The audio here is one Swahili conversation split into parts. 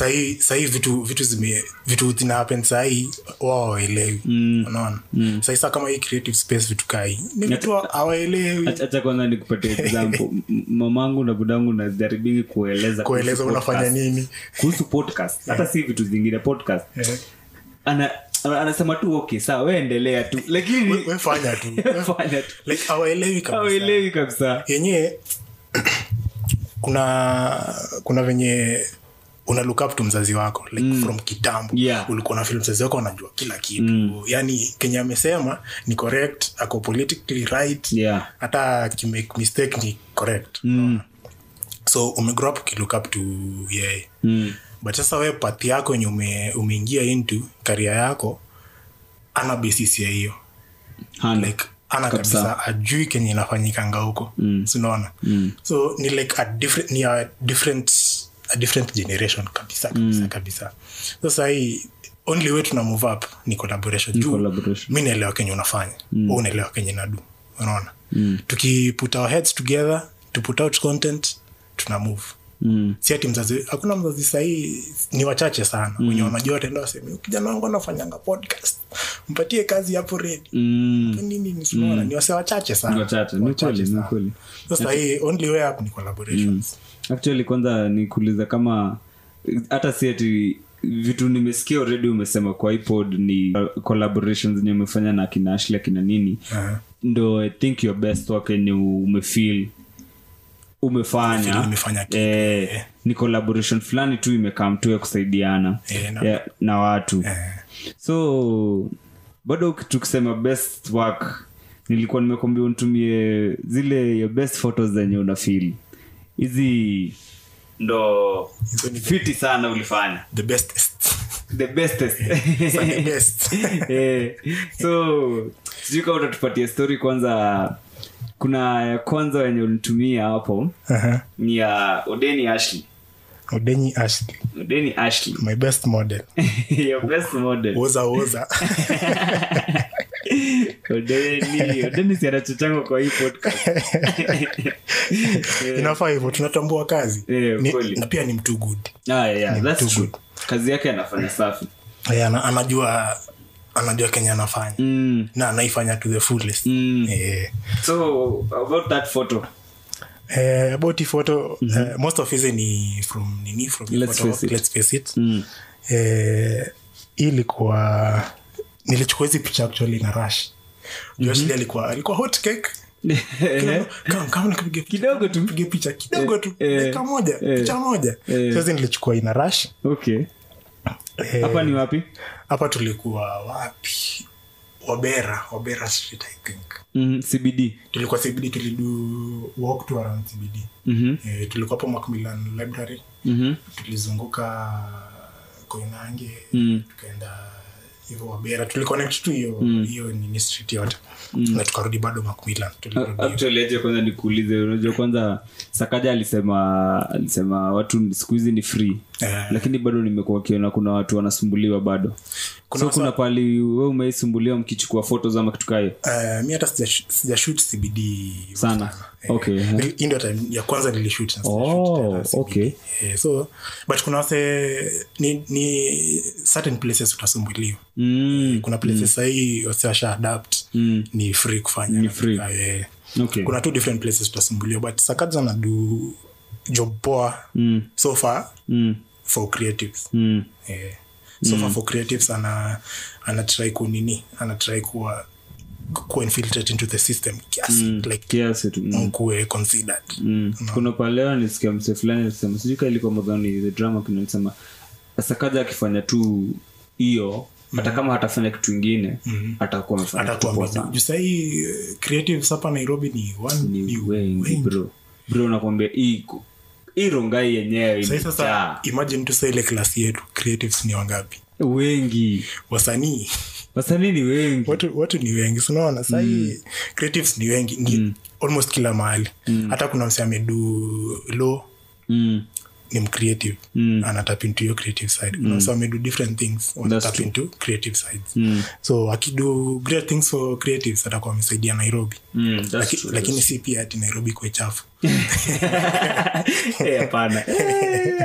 sahii sahii vitu vitu zime vitu zina happen sahii wao hawaelewi unaona sahii saa kama hii creative space vitu kai ni vitu hawaelewi hacha kwanza nikupatia example M- mamangu na budangu najaribingi kueleza kueleza kuhusu unafanya podcast. nini kuhusu podcast hata si vitu zingine podcast Eh. ana ana- anasema tu okay sawa we endelea tu lakini We- we fanya tu fanya tu like hawaelewi kabisa hauelewi kabisa yenyewe kuna kuna venye una look up to mzazi wako like from kitambo Yeah. ulikuwa na film mzazi wako anajua kila kitu yani kenye amesema ni correct ako politically right Yeah. hata akimake mistake ni correct Mm. so umegrow up ukilook up to yeye Mm. but sasa wewe pathi yako enye ume, umeingia into karia yako ana basis ya hiyo Hana. like ana Kabisa. kabisa ajui kenye inafanyikanga huko mm. sinaona mm. so ni like a different, ni a different, a different generation kabisa kabisa mm. kabisa sasa hii only way tuna move up ni collaboration juu collaboration. mi naelewa kenye unafanya mm. unaelewa kenye nadu unaona mm. tukiput our heads together to put out content tuna move Mm. si ati mzazi hakuna mzazi sahii ni wachache sana mm. wenye wanajua wataenda waseme kijana wangu anafanyanga podcast mpatie kazi hapo redi Mm. nini ni tunaona ni wase wachache sana Ni wachache, ni kweli, ni sana. kweli. sasa hii only way up ni collaborations actually kwanza nikuuliza kama hata si ati vitu nimesikia already umesema kwa ipod ni uh, collaborations zenye umefanya na akina ashli akina nini Aha. ndo i think your best work enye umefeel umefanya Umefeel umefanya kitu, eh, ni collaboration fulani tu imekam tu ya kusaidiana Eh, na- ya, na watu Eh. so bado tukisema best work nilikuwa nimekwambia unitumie zile your best photos zenye unafili hizi ndo Hizo ni fiti sana ulifanya the bestest the bestest Sasa the best Eh, so sijui kama utatupatia story kwanza kuna ya kwanza wenye ulitumia hapo Aha. ni ya odeni ashley odenyi ashley odeni ashley my best model your best model woza woza odeni odeni si anachochangwa kwa hii podcast inafaa hivyo tunatambua kazi Eh, Ni- kweli. na pia ni mtu good ah, yeah, that's too true. good. kazi yake anafanya safi Eh, ana- anajua anajua kenye anafanya mm. na anaifanya to the fullest Mm. Eh, so about that photo eh, about hii photo eh, most of hizi ni from nini from hii Let's photo, face it. let's face it mm. eh, hii ilikuwa nilichukua hizi picha actually na rush mm alikuwa alikuwa hot cake Kama- kama nikapiga picha, Kidogo tu. nipige picha kidogo tu Eh, dakika moja eh, picha moja eh. sasa nilichukua ina rush okay Eh, hapa ni wapi hapa tulikuwa wapi wabera wabera street i think mm, cbd tulikuwa cbd tulidu walk to around cbd mm-hmm. eh, tulikuwa hapo macmillan library Mm-hmm. tulizunguka koinange Mm. tukaenda hivyo wabera tuliconnect tu hiyo hiyo nini street yote na tukarudi bado macmillan tulirudi actually aje kwanza nikuulize unajua kwanza sakaja alisema alisema watu siku hizi ni free Eh. lakini bado nimekuwa kiona kuna watu wanasumbuliwa bado Kuna so kuna pali we umeisumbuliwa mkichukua photos ama kitu kayo Eh, mi hata sija- sijashoot cbd Sana. Okay, eh. Nili- hii ndio time ya kwanza nilishoot na sijashoot Oh, tena CBD. okay. Eh, so but kuna wase ni, ni certain places utasumbuliwa mm. kuna places sahii wase washa adapt Mm. ni free kufanya Ni free. Eh, okay kuna two different places utasumbuliwa but sakaja na do job poa mm. so far Mm. for creatives Mm. eh, so far for creatives ana anatry kunini anatry kuwa kuwa infiltrate into the system kiasi like kiasi tu mm. kuwe considered Mm. kuna paleo nisikia mse fulani alisema sijui ka ilikuwa madhani the drama kinalisema sakaja akifanya tu hiyo hata kama hatafanya kitu ingine atakuwa amefanya kitu atakuwa poa mjuu sana. juu sahii creatives hapa nairobi ni one ni ni wengi wengi. bro bro nakwambia hii ku- hii rongai yenyewe Sahii sasa imejaa imagine tu saa ile klasi yetu creatives ni wangapi wengi wasanii wasanii ni wengi watu, watu ni wengi sinaona sahii creatives ni wengi ni almost kila mahali hata kuna mse amedu lo mm. ni mcreative Mm. anatap into your creative side kuna mse amedu different things wanatap true. into creative sides Mm. so akidu great things for creatives atakuwa amesaidia nairobi Mm, that's Laki, true, lakini si pia ati nairobi kwe chafu Eh, hapana Eh,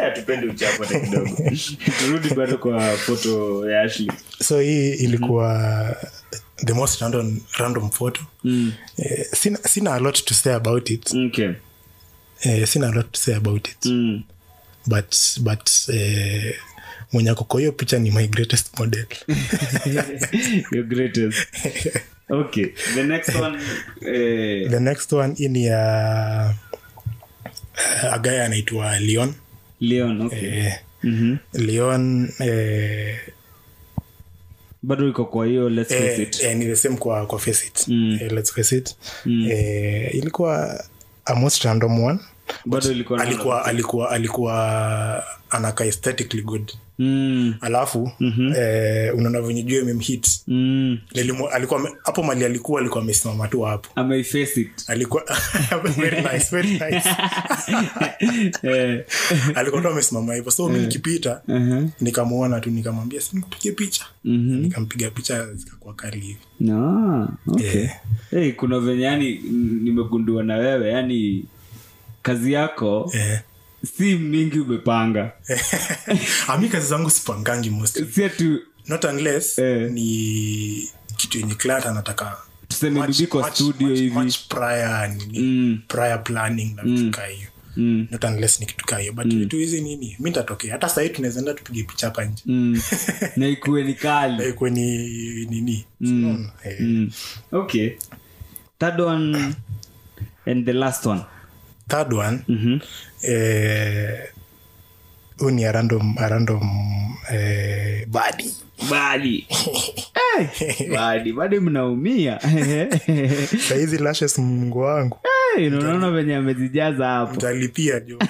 hatupendi uchafu hata kidogo turudi bado kwa foto ya ashley so hii ilikuwa the most random, random photo mm. eh, sina, sina a lot to say about it okay eh, sina a lot to say about it mm. but but eh, mwenye ako kwa hiyo picha ni my greatest model your greatest okay the next one eh, the next one hii ni ya uh, agaya anaitwa leon leon okay eh, Mhm. leon eh, bado iko kwa hiyo let's face eh, it eh, ni the same kwa, kwa face it Mm. eh, let's face it eh, ilikuwa a most random one bado ilikuwa na- alikuwa alikuwa alikuwa anaka aesthetically good mm. alafu mm-hmm. eh, unaona venye juu imemhit Mm. Nilimu- alikuwa ame- hapo mali alikuwa alikuwa amesimama tu hapo ameiface it alikuwa very nice, very nice. eh. alikuwa tu amesimama hivyo so mi nikipita uh-huh. nikamwona tu nikamwambia si nikupige picha Mhm. nikampiga picha zikakuwa kali hivi no, okay. Eh. hey, kuna venye yani mm, nimegundua na wewe yani kazi yako eh. si mingi umepanga ami kazi zangu sipangangi mostly si atu not unless Eh. ni kitu yenye client anataka tuseme much- bibi kwa much- studio much- hivi much prior nini Mm. prior planning na vitu kaa hiyo mm. not unless ni kitu kaa hiyo but vitu hizi nini mi ntatokea hata sahii tunaweza enda tupige picha hapa nje Mm. na ikuwe ni kali Eh, kweni nini Unaona? Eh, mm. okay third one and the last one third one mm-hmm. eh, huu ni a random, a random eh, body badi hey, badi badi mnaumia sahizi lashes mungu wangu hey, unaona venye amezijaza hapo mtalipia jo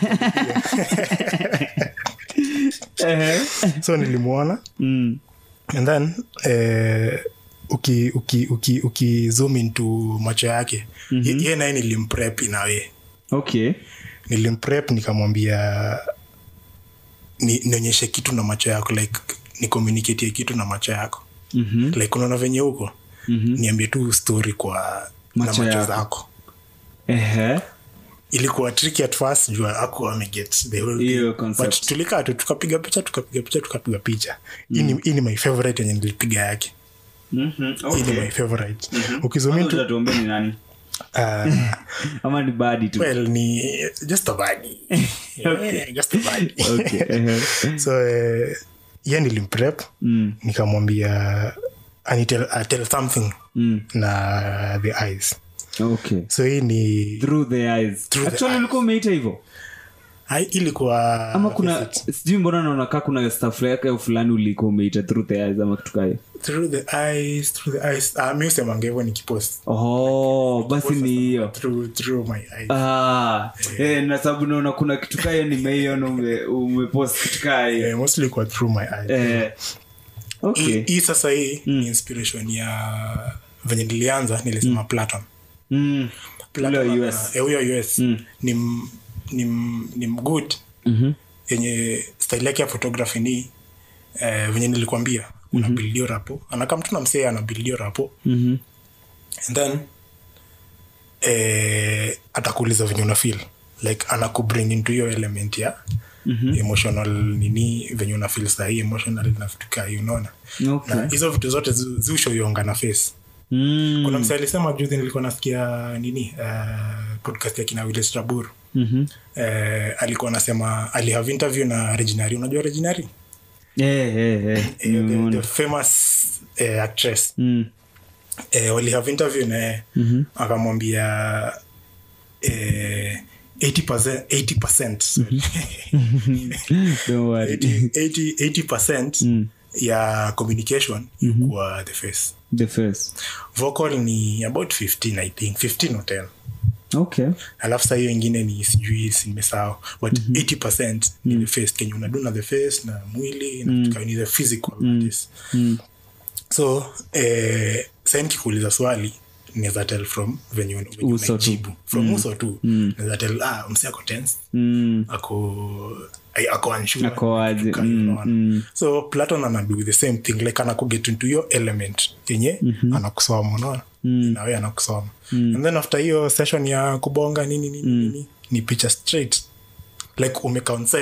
Ehe. so nilimwona mm. and then eh, uki, uki, uki, uki zoom into macho yake mm-hmm. ye naye nilimprep inawe okay nilimprep nikamwambia ni, nionyeshe kitu na macho yako like ni communicatie kitu na macho yako mm-hmm. like unaona venye huko Mhm. niambie tu story kwa Macho na macho yako. zako Ehe. ilikuwa tricky at first juu aku ameget the whole Hiyo thing. concept. but tulikaa tu tukapiga picha tukapiga picha tukapiga picha hii ni- hii ni my favorite yenye nilipiga yake Mhm. hii ni Okay. my favorite Kwanza ukizoom into utatuambia ni nani uh, ama ni badi tu well ni just a body yeah, just a body okay. Ehe. so eh, ye nilimprep mm. nikamwambia anitel uh, tell something Mm. na the eyes okay so hii ni through the eyes Through the actually eyes. ulikuwa umeita hivyo Hai- ilikuwa ama kuna sijui mbona naona kaa kuna staff yake fulani ulikuwa umeita through the eyes ama kitu kayo through the eyes through the eyes uh, mi usemanga hivyo nikipost oh basi ni hiyo through, through my eyes ah, eh, na sababu naona kuna kitu kayo nimeiona ume, umepost kitu kayo Eh, mostly kwa through my eyes eh, okay hii hii sasa hii ni inspiration ya venye nilianza nilisema platon mm. Platon Ule wa ana- US. eh, huyo us ni m- ni m- ni mgood Mhm. yenye style yake ya photography ni eh, venye nilikwambia una bildio rapo anakaa mtu na msee ana bildio rapo Mhm. and then eh, atakuuliza venye una feel like anakubring into hiyo element ya mm-hmm. emotional nini venye una feel sahii emotional na vitu kaa hiyo unaona okay na hizo vitu zote zi- ziushoyonga na face mm. kuna msee alisema juzi nilikuwa nasikia nini uh, podcast ya kina Willis Trabur Mhm. uh, alikuwa anasema alihave interview na reginary unajua reginary Eh, eh, eh. Eh, the, Nimeona. the famous uh, actress Mm. eh, walihave interview naye Mhm. akamwambia eh, 80%, 80%, sorry. Don't worry. 80, 80, 80% ya communication kwa the face the face vocal ni about 15 i think 15 or 10 okay alafu saa hiyo ingine ni sijui simesahau but 80 ni the face kenye unadu na the face na mwili na vitu kama ni the physical that is. so eh, sai nikikuuliza swali naweza tell from venye una- venye Uso tu. unaijibu from uso tu naweza tell ah, msi ako tense mm. ako ay- ako unsure, Ako aje, vitu kama mm, unaona. mm. so platon anadu the same thing like anakuget into your element yenye anakusoma unaona nawe anakusoma and then after hiyo session ya kubonga nini nini nini ni picha straight like umeconset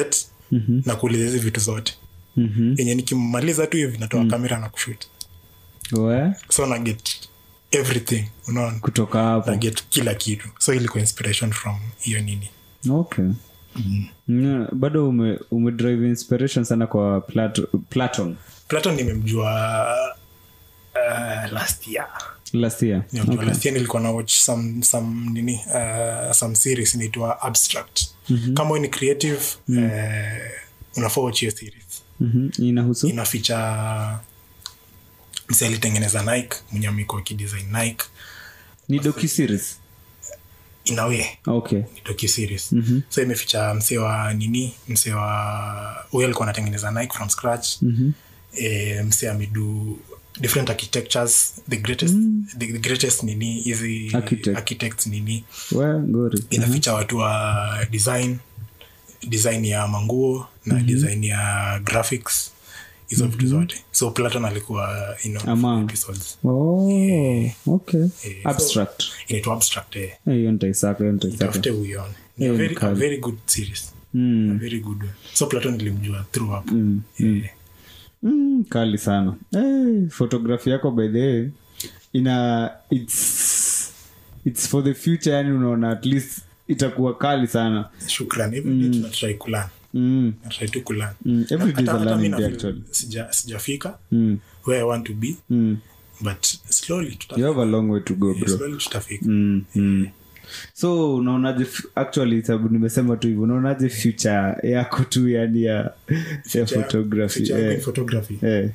mm-hmm. na kuuliza hizi vitu zote Mhm. yenye nikimaliza tu hivi natoa kamera na kushoot We, so na get everything unaona kutoka hapo na get kila kitu so ilikuwa inspiration from hiyo nini okay Yeah, bado ume, ume drive inspiration sana kwa Plato, platon platon nimemjua uh, last year last year nimemjua last year nilikuwa na watch some, some nini uh, some series inaitwa abstract kama wewe ni creative uh, unafaa watch hiyo series Mhm. inahusu inaficha msi alitengeneza nike mwenye amekuwa akidesign nike ni docu series inawe okay ni docu series so imeficha msee wa nini msee wa huyo alikuwa anatengeneza nike from scratch Mhm. e, msee amedu different architectures the greatest, the, the greatest nini hizi Architect. architects nini we ngori inaficha watu wa design design ya manguo na design ya graphics hizo vitu zote so platon alikuwa in one of Among. the episodes oh, okay Eh, abstract inaitwa abstract eh. Eh, hiyo nitaisaka hiyo nitaisaka tafute uione ni a Yeah, very, a kali. very good series a mm. very good one. so platon ilimjua through hapo Mm. Eh, Mm, kali sana hey, fotografi yako by the way ina it's, it's for the future yani unaona at least itakuwa kali sana shukran everyday tunatry kulan mm. natry tu kulan Mm. every day is a Hata- hata learning mi day nafeel actually sija- sijafika mm. where i want to be Mm. but slowly you tutafika have a long way to go bro slowly tutafika mm. Mm. so unaonaje f- actually sababu nimesema tu hivyo unaonaje future yako tu yani ya, ya Future- photography future yangu in eh. photography Eh.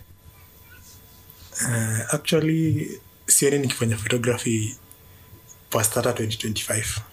Uh, actually sioni nikifanya photography past hata 2025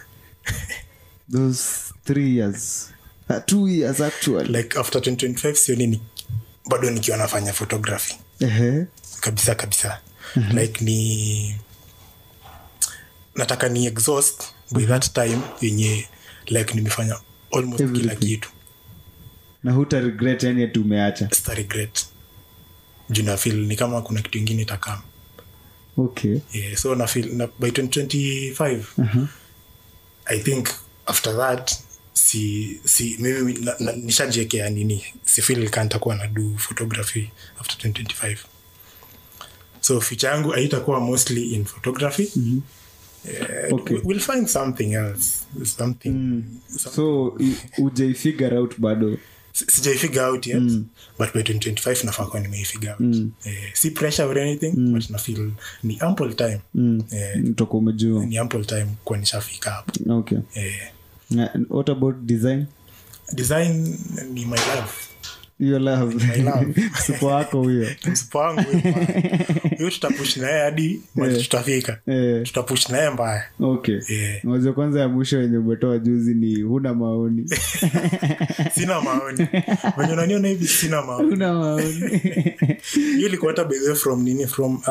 those three years uh, two years actually like after 2025 sioni ni, bado nikiwa nafanya photography Ehe. kabisa kabisa like ni nataka ni exhaust by that time yenye like nimefanya almost kila Everything. kitu na huta regret yani ati umeacha sta regret juu na feel ni kama kuna kitu ingine itakam okay yeah, so na feel na, by 2025 i think after that si si mimi na- na- nishajiekea nini si feel ka nitakuwa na do photography after 2025 so future yangu haitakuwa mostly in photography mm-hmm. Okay. we'll find something else something some- so i- ujaifigure out bado si- sijaifigure out yet but by 2025 nafaa kuwa nimeifigure out eh, si pressure or anything but na feel ni ample time eh, toka umejua ni ample time kuwa nishafika hapo okay eh, Na- what about design design ni my love hiyo love love. supo wako huyo msipo wangu huyo mbaya. huyo tutapush naye hadi mali tutafika Eh, tutapush naye mbaya okay Eh. mwazo kwanza ya mwisho wenye umetoa juzi ni huna maoni sina maoni wenye unaniona hivi sina maoni huna maoni hiyo ilikuwa hata by the way from nini from uh,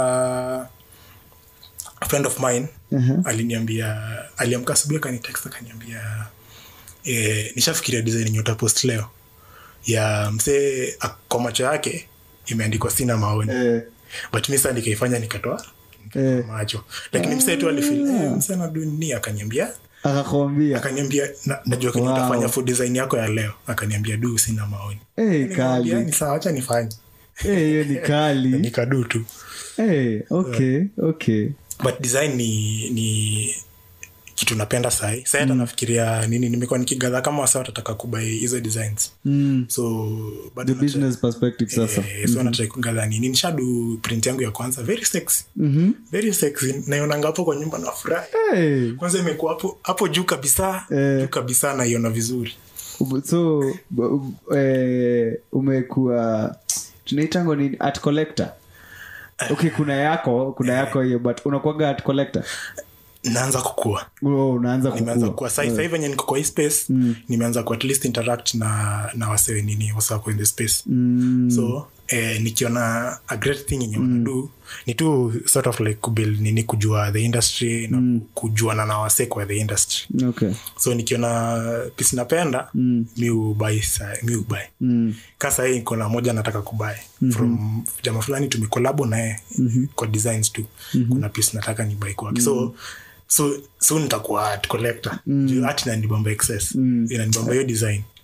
a friend of mine Aha. aliniambia aliamka asubuhi akanitext akaniambia eh, nishafikiria design yenye utapost leo ya msee a- kwa macho yake imeandikwa sina maoni Eh, but mi saa nikaifanya nikatoa eh, macho lakini msee tu alifil eh, msee anadu nini akaniambia akakwambia akaniambia na, najua kenye Wow. utafanya for design yako ya leo akaniambia du sina maoni Eh, Nikamwambia, kali ni sawa acha nifanye Eh, hiyo ni kali nikadu tu Eh, okay okay but design ni ni kitu napenda sahi sahi hata nafikiria nini nimekuwa nikigadha kama wasa watataka kubai hizo designs mm. so bado the business perspective sasa Eh, so natrai kugadha nini nishadu print yangu ya kwanza very sexy Mhm. very sexy naionanga hapo kwa nyumba na furahi Eh, kwanza imekuwa hapo hapo juu kabisa Eh. juu kabisa naiona vizuri so b- eh, umekuwa tunaitango ni art collector okay kuna yako kuna yako hiyo but unakwaga art collector naanza kukua oh, unaanza nimeanza kukua kukua sai sahii venye niko kwa hii space nimeanza ku at least interact na na wasewe nini wasako in the space mm, so eh, nikiona a great thing yenye wanadu ni tu sort of like kubuild nini kujua the industry na kujuana na wase kwa the industry okay so nikiona pisi napenda Mm. mi ubai sa- mi ubai mm, ka sahii kona moja nataka kubai mm-hmm. from jama fulani tumekolabo naye mm-hmm. kwa designs tu mm-hmm. kuna piece nataka ni bai kwake so so so nitakuwa art collector mm. art inanibamba excess mm. inanibamba hiyo design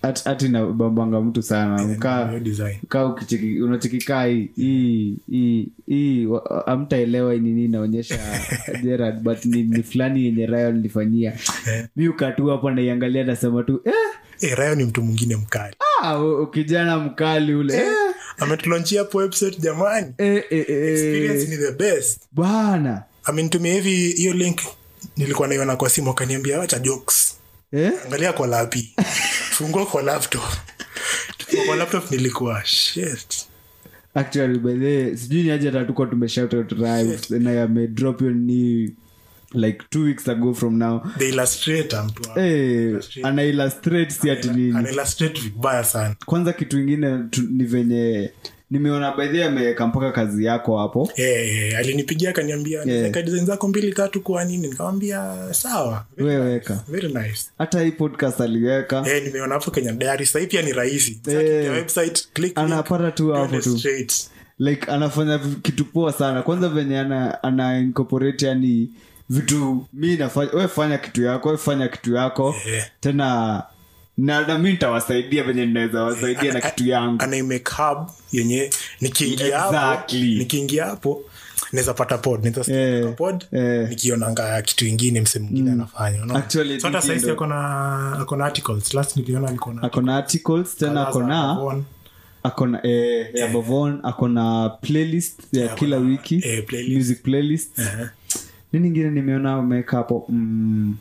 At- hati na bambanga mtu sana ukaa hiyo design kaa ukicheki unachekikaa hii hii hii hii wa- amtaelewa ni nini inaonyesha Gerard but ni, ni fulani yenye rayo nilifanyia mi ukatu hapo naiangalia nasema tu eh, eh, rayo ni mtu mwingine mkali ah, u- ukijana mkali ule eh, ametulonchia hapo website jamani eh, eh, experience eh, ni the best bana amenitumia hivi hiyo link nilikuwa naiona kwa simu akaniambia wacha jokes eh? angalia kwa lapi fungua kwa laptop Tukiwa kwa laptop nilikuwa shit actually by the way, sijui ni aje tatuko tumeshout out Rives, na amedrop hiyo ni like two weeks ago from now the illustrator mtu wa- Eh, ana illustrate si ati nini ana illustrate vibaya sana kwanza kitu ingine tu, ni venye nimeona baidhi ameweka mpaka kazi yako hapo Eh, eh, alinipigia akaniambia yeah. design zako mbili tatu kwa nini nikamwambia sawa weweka very nice hata hii podcast aliweka eh, nimeona hapo kenya diary sahii pia ni rahisi Sasa Eh. kiingia website click link, anapata tu hapo twende tu straight. like anafanya vi- kitu poa sana kwanza venye ana, ana incorporate yani vitu mi nafanya we fanya kitu yako we fanya kitu yako Eh. tena na, na mi nitawasaidia venye ninaweza wasaidia na kitu yangu anaimake hub yenye nikiingia hapo Exactly. nikiingia hapo naweza pata pod naweza sikia Eh, kutoka pod eh. nikionanga kitu ingine mse mwingine anafanya unaona? Actually, So hata Diki sahizi ndo- akona akona articles last niliona alikuwa na akona articles tena akona Avon. akona eh, ya bavon akona playlist ya kila akona, wiki eh, playlist. music playlist Eh. nini ingine nimeona umeweka hapo mm,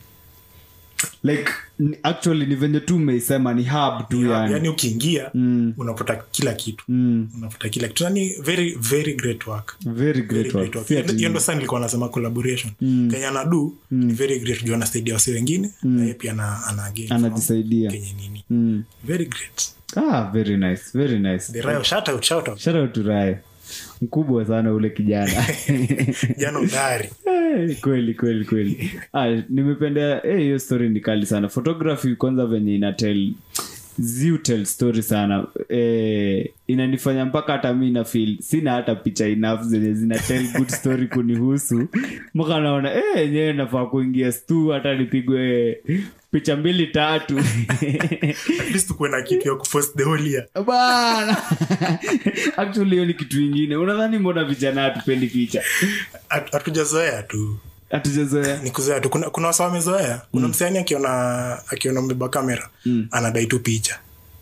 like ni- actually ni venye tu umeisema ni hub tu yani yani ukiingia Mm. unapata kila kitu Mm, unapata kila kitu yani very very great work very Very great great work. work. Si ati- hiyo ndo saa nilikuwa nasema collaboration kenye anadu ni very great juu anasaidia wasi wengine na yeye pia ana, ana gain from anajisaidia kenye nini Mm. very great ah, very nice very nice the rayo shout out shout out shout out to Rai. mkubwa sana ule kijana jana udari Eh, kweli kweli kweli ah, nimependa eh, hiyo story ni kali sana photography kwanza venye inatel ziutel story sana eh, inanifanya mpaka hata mi na feel sina hata picha enough zenye zina tell good story kunihusu mpaka naona eh, enyewe nafaa kuingia stu hata nipigwe picha mbili tatu at least kuwe na kitu ya kupost the whole year bana actually hiyo ni kitu ingine unadhani mbona vijana hatupendi picha Hat- hatujazoea tu hatujazoea ni kuzoea tu kuna, kuna wasa wamezoea kuna msani akiona akiona mbeba kamera anadai tu picha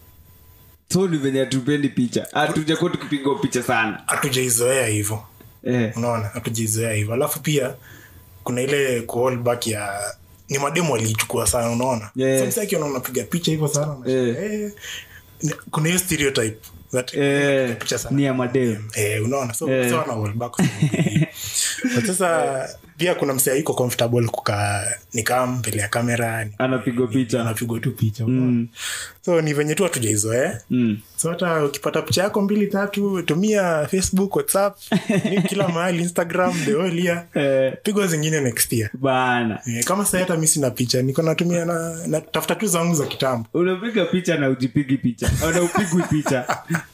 so ni venye hatupendi picha hatujakuwa tukipiga picha sana hatujaizoea hivyo eh. unaona hatujaizoea hivyo alafu pia kuna ile kuhold back ya ni mademu waliichukua sana unaona Yeah. so msee akiona unapiga picha hivyo sana unashangaa, Eh. eh, ni- kuna hiyo stereotype that Eh, unapiga picha sana ni ya madem eh, unaona so, Eh. so wana hold back kwa sababu hii. But sasa pia kuna msee iko comfortable kukaa nikaa mbele ya kamera ni- anapigwa picha anapigwa tu picha unaona? so ni venye tu hatujaizoea mm. so hata ukipata picha yako mbili tatu tumia facebook whatsapp ni kila mahali instagram the whole year eh, pigwa zingine next year bana Eh, kama sai hata mi sina picha niko natumia na, na tafuta tu zangu za kitambo unapiga picha na ujipigi picha na upigwi picha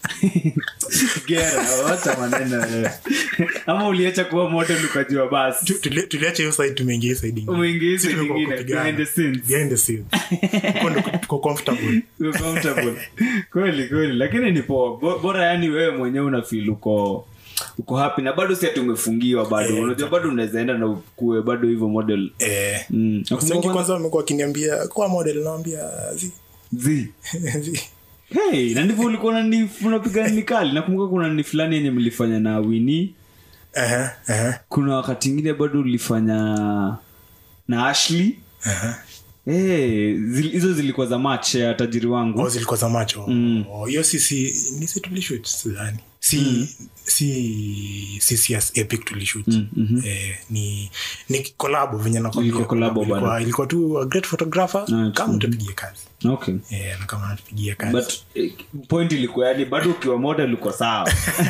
gera wacha maneno wewe. ama uliacha kuwa moto ukajua basi Tu- tuli- tuliacha hiyo side tumeingia hii side ingine. Umeingia hii Sisi side tumekuwa ingine, kupigana. behind the scenes. Behind the scenes. Huko ndo tuko comfortable Uko comfortable kweli kweli lakini ni poa Bo- bora yani wewe mwenyewe unafil uko uko happy na bado si ati umefungiwa bado Eh, unajua bado unaweza enda na ukue bado hivyo model eh, mm. wasi wengi kwanza wamekuwa wakiniambia kwa model nawambia zi Zi. zi hey, na ndivyo ulikuwa unani- unapiga ni kali nakumbuka kuna ni fulani yenye mlifanya na wini Aha, aha, kuna wakati ingine bado ulifanya na ashley aha. hey, zil, hizo zilikuwa za match ya tajiri wangu Oh, zilikuwa za macho Oh, hiyo sisi nisi tulishut sidhani si si si si as epic tulishut eh, ni ni kolabo venye nakwambia. Ilikuwa collabo Ilikuwa- bado. ilikuwa tu a great photographer Ah, kama utupigie kazi okay eh, na kama natupigia kazi but eh, point ilikuwa yani bado ukiwa model uko sawa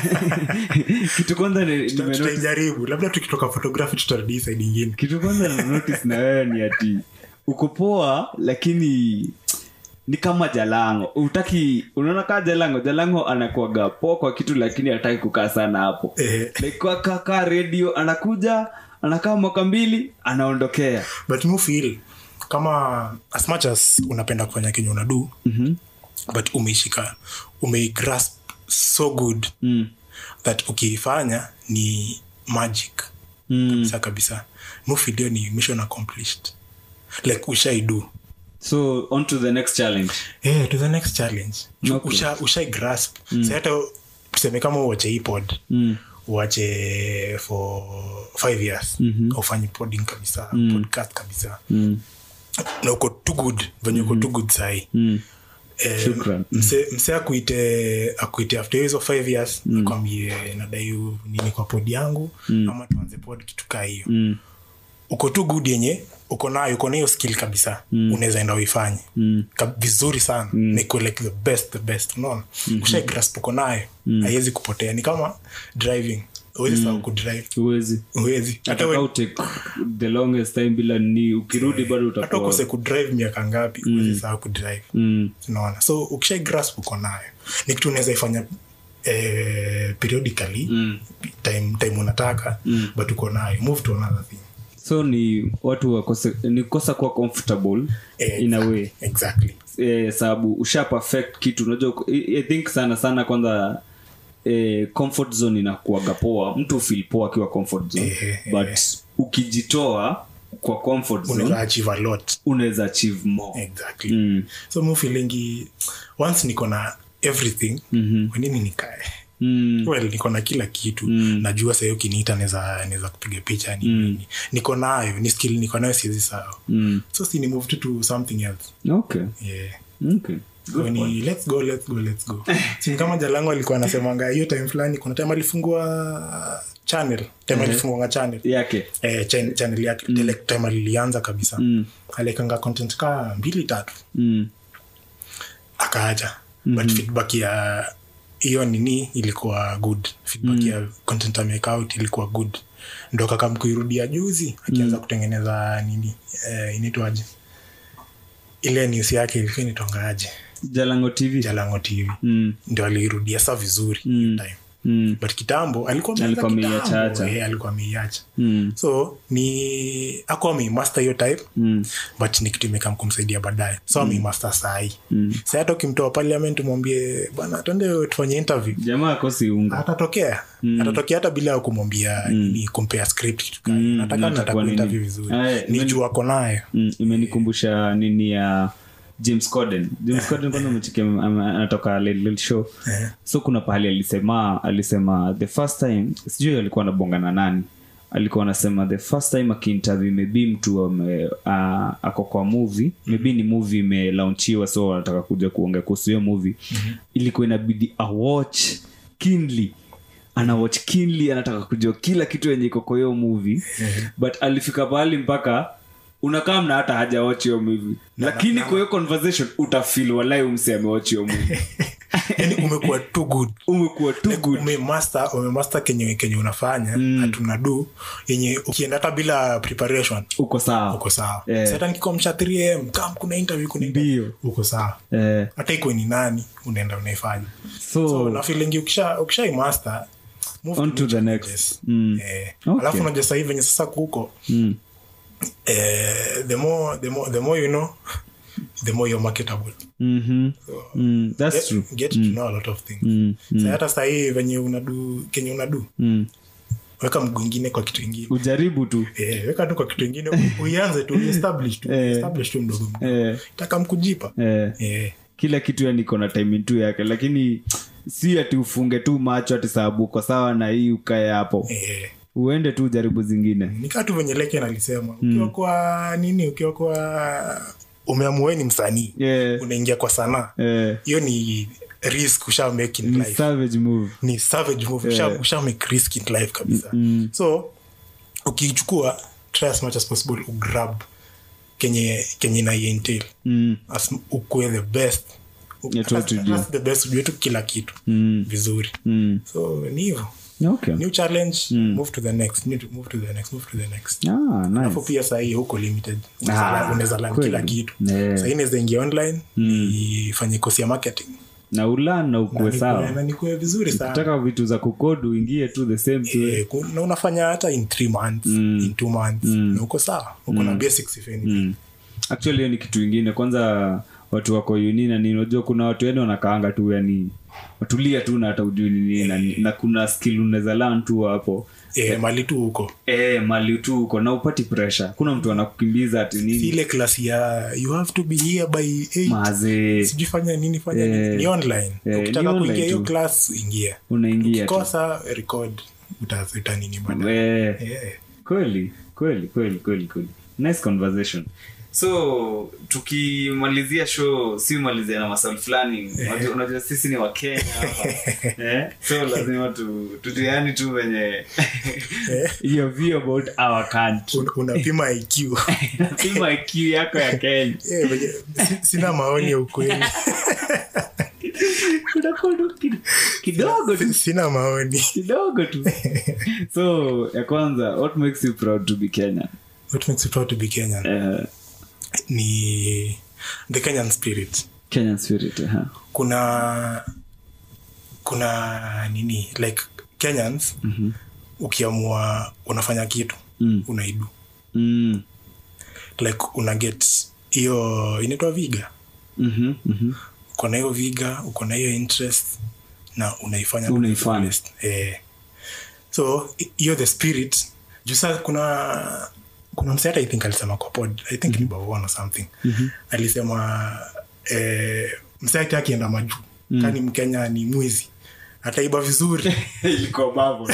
kitu kwanza ni- Tuta- nimenotice- tutaijaribu labda tukitoka photography tutarudi hii side ingine kitu kwanza na notice na wewe ni ati uko poa lakini ni kama jalango utaki unaona kaa jalango jalango anakuaga poa kwa kitu lakini hataki kukaa sana hapo Eh. like kwa kaka radio anakuja anakaa mwaka mbili anaondokea but mi feel kama as much as unapenda kufanya kenye unadu mm-hmm. but umeishika umeigrasp so good mm. that ukiifanya ni magic Mm. kabisa kabisa mufilio ni mission accomplished like ushaidu so on to the next challenge yeah, to the next challenge Okay. usha, ushai grasp mm. hata tuseme kama uache hii pod mm. uache for five years mm-hmm. ufanyi podding kabisa mm. podcast kabisa Mm. na uko too good venye uko too good sahii Mm. Eh, Shukran. mse, mse akuite akuite after hizo five years mm. akwambie nadai u- nini kwa pod yangu mm. ama tuanze pod kitu kaa hiyo Mm. uko tu good yenye uko nayo uko na hiyo skill kabisa mm. unaweza enda uifanye mm. vizuri sana mm. na ikuwe like the best the best unaona mm-hmm. ushaigrasp uko nayo haiwezi kupotea ni kama driving uwezi sahau kudrive huwezi uwezi hata Ataka we- utake the longest time bila ni ukirudi bado hata utakuwa ukose kudrive miaka ngapi uwezi sahau kudrive mm. unaona so ukishai grasp uko nayo ni kitu unaweza ifanya eh, periodically Mm. time, time unataka mm. but uko nayo move to another thing so ni watu wakose ni kosa kuwa comfortable Eh, in a way exactly eh, sababu usha perfect kitu unajua I, I think sana sana kwanza eh, comfort zone inakuaga poa mtu feel poa akiwa comfort zone Eh, eh, but ukijitoa kwa comfort unaweza zone achieve a lot unaweza achieve more exactly mm. so mu feelingi once niko na everything Mhm. kwa nini nikae Mm. well niko na kila kitu najua sahii ukiniita naweza naweza kupiga picha ni nini niko nayo ni skill niko nayo siwezi sawa Mm. so si ni move tu to something else okay yeah okay So ni let's go let's go let's go sini kama jalangu alikuwa anasemanga hiyo time fulani kuna time alifungua channel time alifungua channel yake eh, chan- channel yake mm. time alilianza kabisa Mm. aliekanga content kaa mbili tatu mm. akaacha mm-hmm. but feedback ya hiyo nini ilikuwa good feedback mm. ya content ameweka out ilikuwa good ndo kakamkuirudia juzi akianza mm. kutengeneza nini eh, inaitwaje ile news yake ilikuwa inaitwangaje jalango tv jalango tv mm. ndio aliirudia sa vizuri Mm. hiyo time Mm. but kitambo alikuwa ameanza Alikuwa ameiacha kitambo, acha. eh, alikuwa ameiacha Mm. so ni akuwa ameimaster hiyo type Mm. but ni kitu imekam kumsaidia baadaye so mm. ameimaster sahii mm. sa hata ukimtoa parliament umwambie bana twende tufanye interview jamaa akosi unga atatokea mm. atatokea hata bila ya kumwambia mm. ni kumpea script kitu kani Mm, nataka nataka nataka nini? interview vizuri Ah, eh, ni imeni- juu ako nayo mm. imenikumbusha nini ya james corden james corden kwanza umechikia ama- anatoka Late Late show Eh. so kuna pahali alisema alisema the first time sijui alikuwa anabongana nani alikuwa anasema the first time akiinterview maybe mtu ame, uh, ako kwa movie maybe ni movie imelaunchiwa so anataka kuja kuongea kuhusu hiyo movie ilikuwa inabidi awatch kinly anawatch kinly anataka kujua kila kitu yenye iko kwa hiyo movie but alifika pahali mpaka unakaa mna hata hajawatch hiyo movie lakini kwa hiyo conversation utafil walai umse amewatch hiyo movie yani umekuwa too good umekuwa too good umemaster umemaster kenye kenye unafanya mm. hatuna du yenye ukienda hata bila preparation uko sawa uko sawa Eh. Sasa hata nikikomsha 3am kam kuna interview kuna interview, Ndio. uko sawa eh, hata iko ni nani unaenda unaifanya so, so na feeling ukisha ukisha master move On new to the challenges. next. Mm. eh, Okay. alafu unajua sasa hivi venye sasa kuko mm, eh, the more the more the more you know the more you're marketable mhm, mm, that's true get, get to know a lot of things mm, Sasa hata sahii venye unadu kenye unadu mm. weka mguu ingine kwa kitu ingine ujaribu tu Eh, weka tu kwa kitu ingine u- uianze tu uestablish tu Eh. establish tu mdogo mdogo eh, taka mkujipa eh. eh, kila kitu yani iko na timing tu yake lakini si ati ufunge tu macho ati sababu uko sawa na hii ukae hapo eh. uende tu jaribu zingine nikaa tu venye leke nalisema ukiwa kwa nini ukiwa kwa umeamueni msanii yeah. unaingia kwa sanaa eh, hiyo ni risk usha make in ni life savage move ni savage move usha, usha make risk in life kabisa Mm. so ukiichukua try as much as possible ugrab kenye kenye na entail mm. as ukue the best U- Yeah, hata- totally. hata the best ujue tu kila kitu Mm. vizuri Mm. so ni hivo okay new challenge move to the next new to move to the next move to the next ah, nice. alafu pia sahii huko limited Ah, unaweza lan kweli. kila kitu Yeah. sahii naweza ingia online nifanye kosi ya marketing na ulan na ukue Nikue- sawa na nikue vizuri sana taka vitu za kukodu uingie tu the same tu Eh, ku- na unafanya hata in three months in two months na uko sawa uko na basics if anything mm. actually hiyo ni kitu ingine kwanza watu wako uni na nini unajua kuna watu yani wanakaanga tu yani watulia tu na hata ujui ni nini na, na kuna skill unaweza learn tu hapo eh, mali tu huko e, mali tu uko na upati pressure kuna mtu anakukimbiza ati Si nini ile klasi ya you have to be here by eight. maze sijui fanya nini fanya Eh. nini ni online Eh, ukitaka ni online kuingia hiyo tu. class ingia unaingia tu kosa record uta- utanini bada Eh. Eh. kweli kweli kweli kweli kweli nice conversation so tukimalizia show si malizia na maswali fulani Unajua- unajua sisi ni wakenya hapa eh? so lazima tu tutiani tu venye your view about our country Un- unapima iq lazima IQ yako ya kenya Eh, venye- si- sina maoni ya ukweli Unakuwa tu kid- kidogo tu sina maoni kidogo tu so ya kwanza what makes you proud to be kenya what makes you proud to be kenyan uh, ni the kenyan spirit kenyan spirit uh kuna kuna nini like kenyans Mhm. ukiamua unafanya kitu Mm. unaidu mm. like una get hiyo inaitwa viga Mhm, mhm. uko na hiyo viga uko na hiyo interest na unaifanya to Unaifanya. the fullest. eh. so hi- hiyo the spirit juu saa kuna kuna mse hata i think alisema kwa pod i think ni Bawon or something alisema eh, mse ati akienda majuu kani mkenya ni mwizi ataiba vizuri ilikuwa babo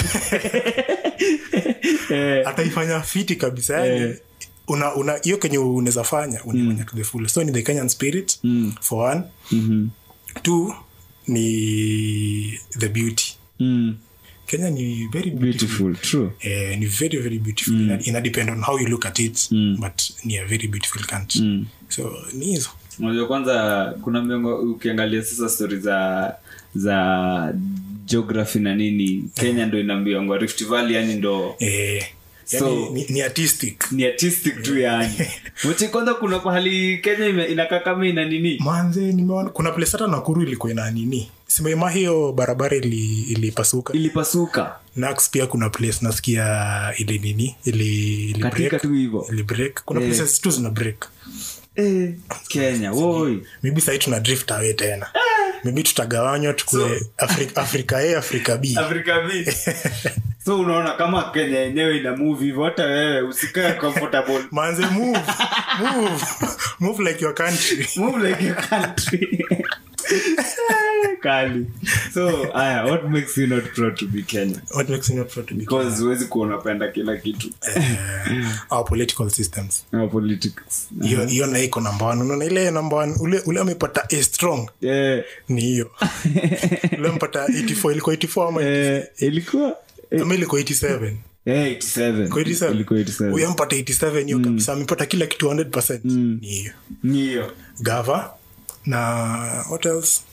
Eh, ataifanya fiti kabisa yani Eh. una una hiyo kenye unaweza fanya unaifanya to the full so ni the kenyan spirit Mm. for one mhm. two ni the beauty Mm. kenya ni very beautiful, beautiful true Eh, ni very very beautiful ina, ina depend on how you look at it Mm. but ni a very beautiful country Mm. so ni hizo unajua kwanza kuna miongo ukiangalia sasa stori za za geography na nini kenya ndo ina miongo rift valley yani ndo eh, yani, So- ni, ni artistic ni artistic tu yani mchi kwanza kuna pahali kenya ime- inakaa kama ina nini manze nimeona kuna place hata nakuru ilikuwa ina nini simema hiyo barabara ili- ilipasuka ilipasuka nax pia kuna place nasikia ili nini ili, ili katika break, tu hivo ili break kuna Eh. places tu zina break eh, kenya woi maybe sahii tuna drift away tena maybe tutagawanywa tukue afrika, afrika a afrika b afrika B. so unaona kama kenya yenyewe ina move hivyo hata wewe usikae comfortable manze move move move like your country move like your country kali so aya what makes you not proud to be kenya what makes you not proud to be because huwezi kuwa unapenda kila kitu uh, our political systems Our politics hiyo hiyo na iko namba one unaona ile namba one ule ule amepata a strong Eh, ni hiyo ule amepata 84 ilikuwa 84 ama eh, ilikuwa eh, ama ilikuwa 87 eh, 87 Kwa 87 ilikuwa 87 huyo ampata 87 hiyo kabisa amepata kila kitu 100% ni hiyo ni hiyo gava na what else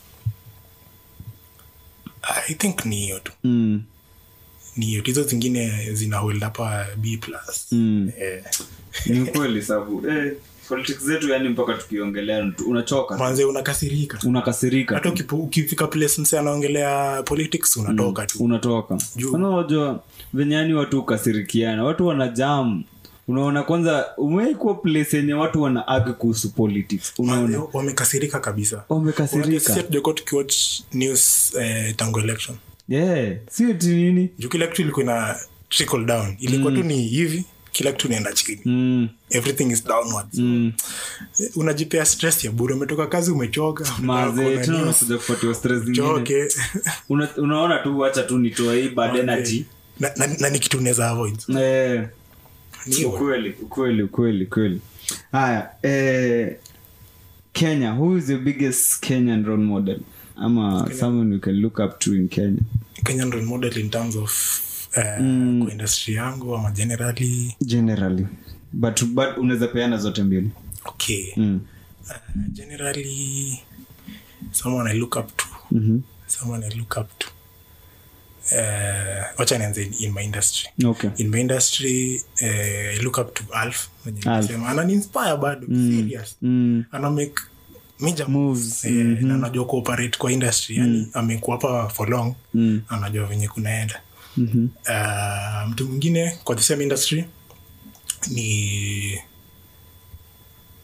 i think ni hiyo tu Mm, ni hiyo tu. hizo zingine zina hold hapa b plus mm. eh. ni ukweli sabu eh, politics zetu yani mpaka tukiongelea tu- unachoka manze unakasirika unakasirika hata ukipo- ukifika place mse anaongelea politics unatoka tu unatoka Juu. kwanza unajua venye yani watu ukasirikiana watu wana jam unaona kwanza umeikuwa place yenye watu wana agi kuhusu politics Manze, unaona wamekasirika kabisa Unajua wamekasirika sisi hatujakuwa tukiwatch news eh, tangu election yeah. sio ti nini juu kila kitu ilikuwa ina trickle down ilikuwa tu ni hivi kila kitu inaenda chini mm, everything is downwards mm. Eh, unajipea stress ya bure umetoka kazi umechoka unataka maze kuona tena news, unakuja kupatiwa stress zingine choke Una, unaona tu wacha tu nitoe hii bad energy na, na, na ni kitu unaweza avoid eh, Ni hivyo. ukweli ukweli ukweli ukweli haya eh, kenya who is your biggest kenyan role model ama someone you can look up to in kenya kenyan role model in terms of uh, kwa industry yangu ama generally generally but, but unaweza peana zote mbili okay mm. uh, generally someone i look up to mm-hmm. someone i look up to uh, wacha nianze in, in my industry okay in my industry uh, i look up to alf mwenye Alf. nilisema. ananiinspire bado serious mm. ana make major Moves, eh, na anajua kuoperate kwa industry yani amekuwa hapa for long Mm. anajua venye kunaenda mm-hmm. uh, mtu mwingine kwa the same industry ni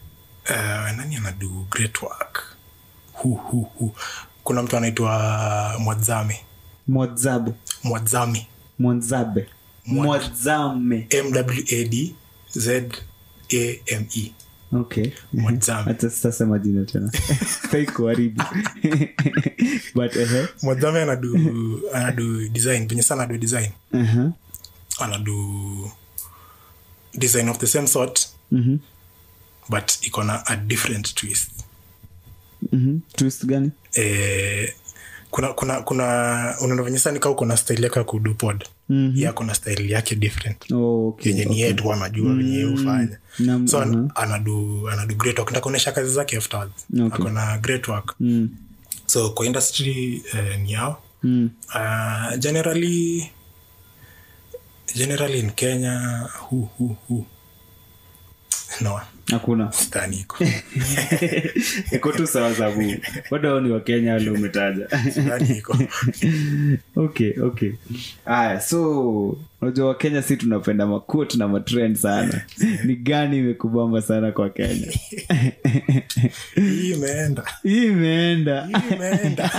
uh, nani anadu great work hu, hu, hu. kuna mtu anaitwa mwadzame mwazabe mwadzame mwanzabe mwazame mwad z a m e okay Mwazame. hata sasa majina tena taikuharibu but ehe mwadzame anadu anadu design venye sana anadu design uh-huh. anadu design of the same sort Mhm. but iko na a different twist Mhm. twist gani eh, kuna kuna kuna unaona venye sana kaa uko na style yako ya kudu pod Mhm. ya kuna style yake different oh, okay. yenye ni yeye tu anajua venye yeye hufanya Nam- so mhm. anadu anadu great work nitakuonyesha kazi zake afterwards Okay. ako na great work Mm. so kwa industry eh, ni yao Mm. uh, generally generally in kenya hu hu hu no hakuna sidhani iko iko tu sawa sabu bado hao ni wakenya wale umetaja sidhani iko okay okay aya so unajua wakenya si tunapenda makut na matrend sana ni gani imekubamba sana kwa kenya hii imeenda hii imeenda hii imeenda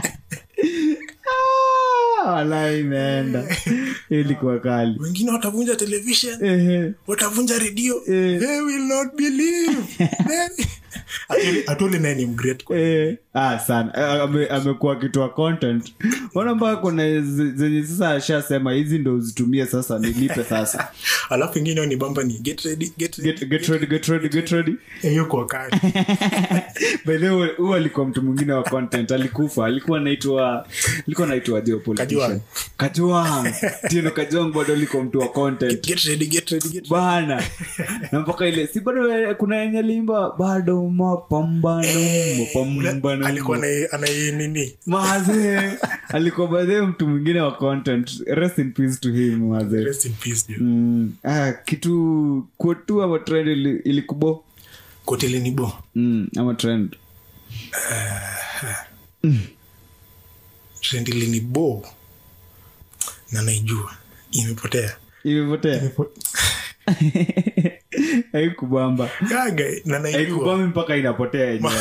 Ah, wala imeenda ilikuwa kali wengine watavunja television Ehe. watavunja redio Eh. they will not believe They- Actually, atuli naye ni mgreat kwa Eh, ah, sana Eh, ame- amekuwa akitoa content ona mpaka kuna ze- zenye sasa ashasema hizi ndo uzitumie sasa nilipe sasa alafu ingine ni bamba ni get ready get ready get, get ready get ready get ready Eh, hiyo kwa kali by the way huyu alikuwa mtu mwingine wa content alikufa alikuwa naitwa alikuwa naitwa jo politician kajuang tino kajuang bado alikuwa mtu wa content get ready get ready get ready bana na mpaka ile si bado eh, kuna yenye limba bado mapambano mapambano alikuwa anai- anai nini mazee alikuwa baadhi mtu mwingine wa content rest in peace to him mazee rest in peace dude. mm, ah, kitu kuotu ama trend ili- ilikubo kotili ni bo mm, ama trend trendili ni bo na naijua imepotea imepotea haikubamba gaga na naijua haikubambi mpaka inapotea yenyewe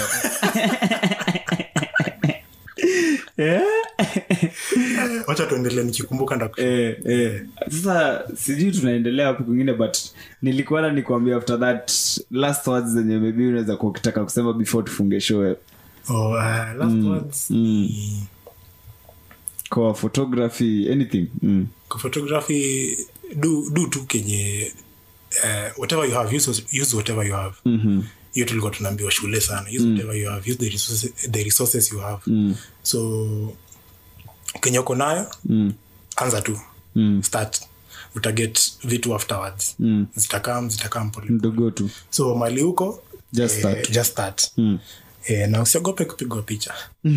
Eh? wacha tuendelee nikikumbuka ndaku Eh, eh. sasa sijui tunaendelea hapo kwingine but nilikuwa na nikwambia after that last words zenye maybe unaweza kuwa ukitaka kusema before tufunge show oh, uh, last words ni- kwa photography anything mm. kwa photography do, do tu kenye uh, whatever you have use, use whatever you have mm-hmm. hiyo tulikuwa tunaambiwa shule sana use whatever you have use the resources, the resources you have mm. so kenye uko nayo Mm. anza tu Mm. start utaget vitu afterwards Mm. zitakam zitakam pole mdogo tu so mali huko Just eh, start. just start mm. eh, na usiogope kupigwa picha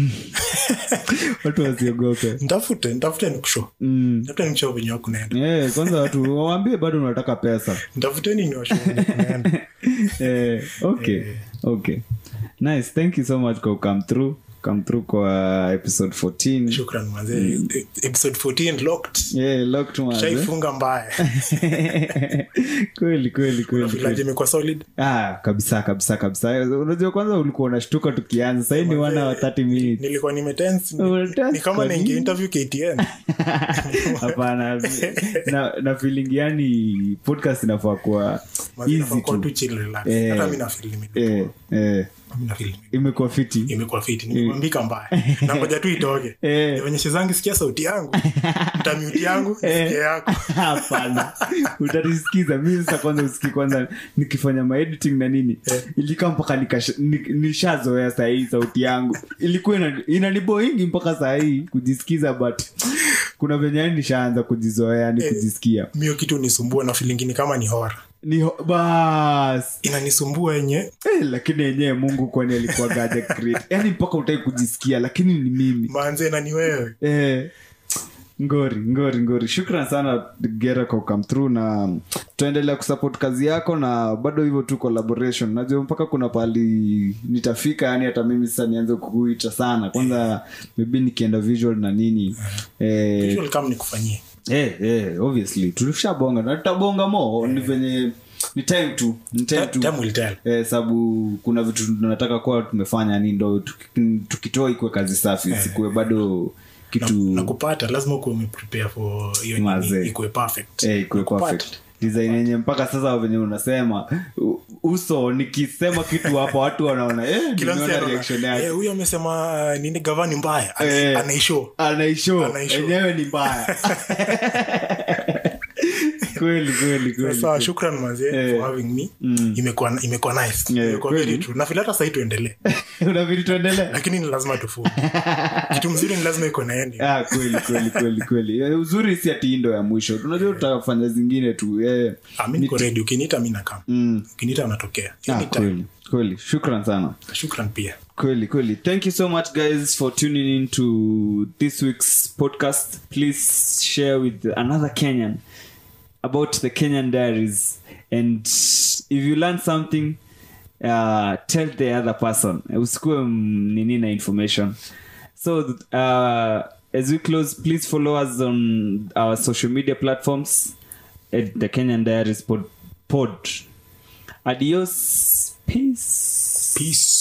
watu wasiogope ntafute ntafute nikusho mm. ntafute nikusho venye wakunaenda Eh, kwanza watu wawambie bado unataka pesa ntafuteni niwasho venye kunaenda eh, okay okay nice thank you so much kwa come through come through kwa episode 14 shukran manze episode 14 locked yeah, locked man, eh? shaifunga mbaya kweli kweli kweli vilaji kweli. imekuwa solid ah, kabisa kabisa kabisa unajua kwanza ulikuwa unashtuka tukianza sahii ni wana wa 30 minutes nilikuwa nimetense Umetense ni kama kwa naingia nini? interview ktn hapana na, na feeling yani podcast inafaa kuwa Manze, easy nafaa kuwa tu tu chill, relax. Eh. hata mi nafeel nime- eh, eh, mi nafeel nime- imekuwa fiti imekuwa fiti nimekuambika mbaya nangoja tu itoke Eh. nionyeshe zangu sikia sauti yangu mtamuti yangu sikia yako hapana utatisikiza mi sasa kwanza usiki kwanza nikifanya maediting na nini Eh. ilikaa mpaka nikasha- ni- nishazoea sahii sauti yangu ilikuwa ina- inaniboingi mpaka sahii kujisikiza but kuna venye yani nishaanza kujizoea yani kujisikia mio kitu nisumbua na filingini kama ni hora ni ho- bas inanisumbua yenye eh, lakini yenyewe mungu kwani alikuwa gaja create yani mpaka utai kujisikia lakini ni mimi manze na ni wewe eh, ngori ngori ngori shukran sana gera kwa come through na tutaendelea kusupport kazi yako na bado hivyo tu collaboration najua mpaka kuna pali nitafika yani hata mimi sasa nianze kukuita sana kwanza maybe nikienda visual na nini eh, Visual kama nikufanyie eh, eh, obviously tulishabonga na tutabonga mo ni venye ni time tu ni time tu time will tell eh, sababu kuna vitu tunataka kuwa tumefanya ni ndo tuki- tukitoa ikuwe kazi safi sikuwe bado kitu na kupata lazima ukuwe umeprepare for hiyo nini, Mazee. ikuwe perfect eh, ikuwe Kupata. perfect design yenye mpaka sasa venye unasema u- uso nikisema kitu hapa watu wanaona eh, Kila mtu nimeona anaona, reaction yake eh, huyu amesema uh, nini gavani mbaya Ana- Eh. anaishow anaisho Anaishow. enyewe ni mbaya kweli kweli kweli sasa shukran mazee Eh. for having me imekuwa imekuwa nice Eh, imekuwa kweli. very true na vile hata sahii tuendelee unavili tuendelee lakini ni lazima tufu kitu mzuri ni lazima iko na ending Ah, kweli kweli kweli kweli Eh, uzuri si ati hii ndo ya mwisho tunajua tutafanya zingine tu eh. Ah, mi niko ready ukiniita mi nakam mm. ukiniita natokea ah, Anytime. kweli kweli shukran sana shukran pia kweli kweli thank you so much guys for tuning in to this week's podcast please share with another kenyan about the kenyan diaries and if you learn something uh, tell the other person usikue nini na information so uh, as we close please follow us on our social media platforms at the kenyan diaries pod, pod. adios peace peace